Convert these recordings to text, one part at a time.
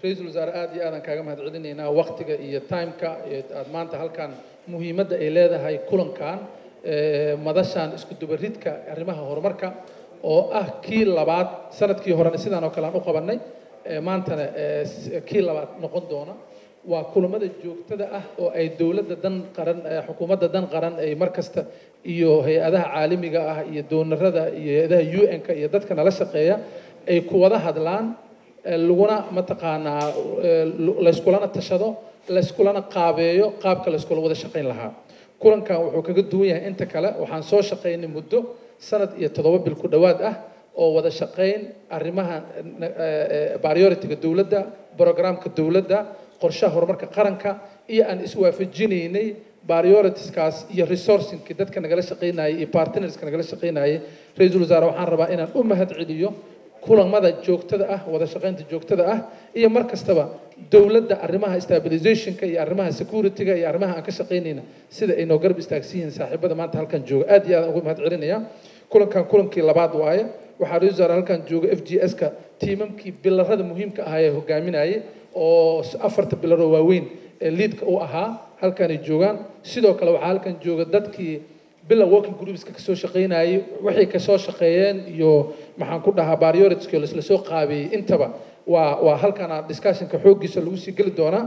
ra-iisul wasaare aad iyo aadaan kaaga mahad celinaynaa waktiga iyo timeka aad maanta halkan muhiimadda ay leedahay kulankan madashan isku dubaridka arrimaha horumarka oo ah kii labaad sanadkii horena sidaan oo kale aan u qabannay maantana kii labaad noqon doona waa kulamada joogtada ah oo ay dowladda dan qaran xukuumadda dan qaran ay mar kasta iyo hay-adaha caalamiga ah iyo doonarada iyo hay-adaha u n-ka iyo dadka nala shaqeeya ay ku wada hadlaan laguna mataqaanaa layskulana tashado layskulana qaabeeyo qaabka layskula wada shaqayn lahaa kulankan wuxuu kaga duwan yahay inta kale waxaan soo shaqaynay muddo sanad iyo toddoba bil ku dhowaad ah oo wada shaqayn arrimaha priority-ga dowladda programka dowladda qorshaha horumarka qaranka iyo aan iswaafajinaynay prioritiskaas iyo resourcingkii dadka nagala shaqaynayay iyo partnerska nagala shaqaynayay ra-iisul wasaare waxaan rabaa inaan u mahad celiyo kulamada joogtada ah wada shaqaynta joogtada ah iyo mar kastaba dowladda arrimaha stabilizationka iyo arrimaha security-ga iyo arrimaha aan ka shaqaynayna sida ay noo garab istaagsan yihiin saaxiibada maanta halkan jooga aad iyo aad ugu mahad celinaya kulankan kulankii labaad waaye waxaa ra-isul wasaare halkan jooga f g s-ka tiimamkii bilarada muhiimka ahaa ee hogaaminayay oo afarta bilaroo waaweyn ee liidka u ahaa halkanay joogaan sidoo kale waxaa halkan jooga dadkii bila working groupska kasoo shaqaynayay waxay kasoo shaqeeyeen iyo maxaan ku dhahaa prioritiska lasla soo qaabeeyey intaba waa waa halkana discussionka xooggiisa lagu sii geli doonaa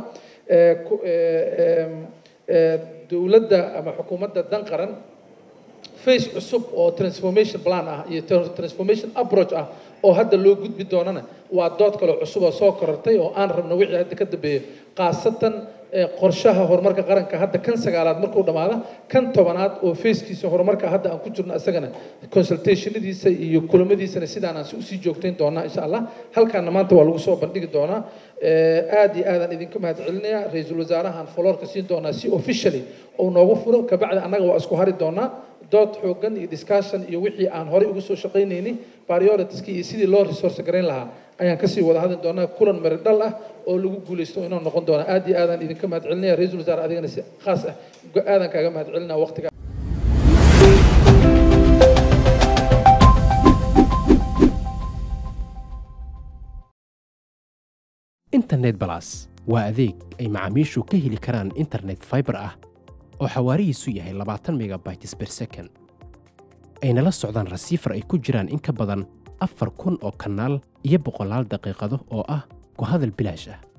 dowladda ama xukuumadda dan qaran face cusub oo transformation plan ah iyo transformation approach ah oo hadda loo gudbi doonana waa dood kale cusub oo soo korortay oo aan rabno wixii hadda ka dambeeya khaasatan qorshaha horumarka qaranka hadda kan sagaalaad markuu dhammaada kan tobanaad oo feeskiisa horumarka hadda aan ku jirno isagana consultationadiisa iyo kulamadiisana sidaan aan usii joogtayn doonaa insha allah halkaana maanta waa lagu soo bandhigi doonaa aad iyo aadaan idinka mahad celinaya ra-iisul wasaarahan foloorka siin doonaa si officially uu noogu furo kabacdi annaga waa isku hari doonaa dood xoogan iyo discussion iyo wixii aan horey ugu soo shaqaynaynay prioritieskii iyo sidii loo resource garayn lahaa ayaan kasii wada hadli doonaa kulan mari dhal ah oo lagu guulaysto inuu noqon doona aad iyo aadaan idinka mahad celinaya ra-iisul wasaare adigana si khaas ah aadaan kaaga mahad celinaya waqtiga internet balas waa adeeg ay macaamiishu ka heli karaan internet fiber ah oo xawaarihiisu yahay labaatan megabytes per second ayna la socdaan rasiifar ay ku jiraan in ka badan afar kun oo kanaal iyo boqolaal daqiiqado oo ah ku hadal bilaash ah